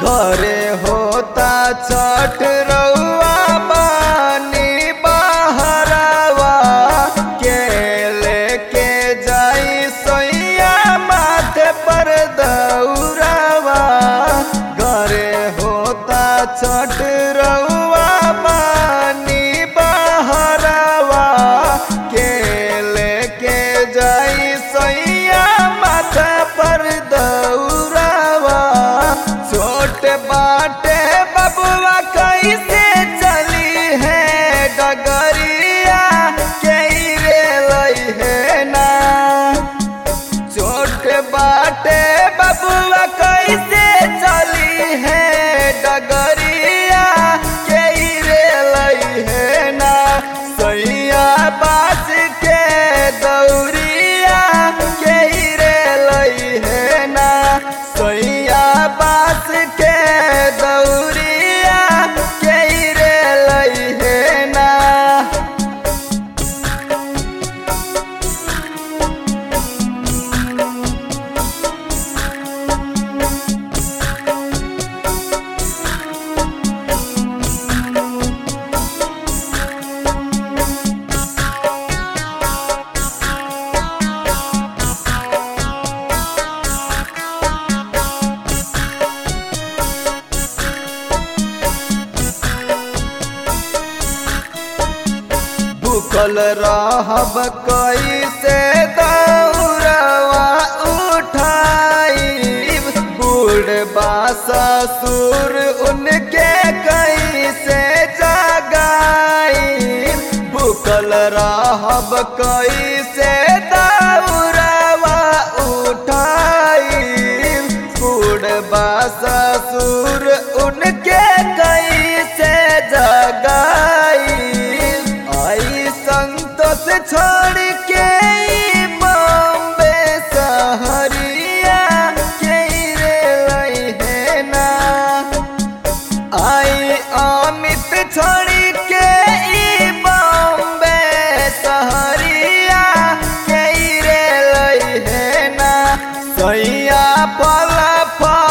घरे होता छठ रउआ बानी बहरावा के लेके जाई सोइया माथे पर दौरावा घरे होता छठ रउआ बानी बहरावा के लेके जाई सोइया माथा पर दौरावा छोट बाटे बबुआ कैसे चली है डगरिया के रे लई है ना छोट बाटे बबुआ कैसे चली है डगरिया के रे लई है ना सैया बास के दौरिया के रे लई है ना सैया बास के दौरिया के रे लई है ना भूखल रहब कैसे दौड़वा उठाई बूढ़ ससुर उनके कैसे जगाई भूखल रहब कैसे दौड़वा उठाई बूढ़ ससुर उनके कैसे जगाई आई संतोष छोड़ के ई बॉम्बे सहरिया के रे लई है ना आई अमित छोड़ के ई बॉम्बे सहरिया के रे लई है ना सैया फल फल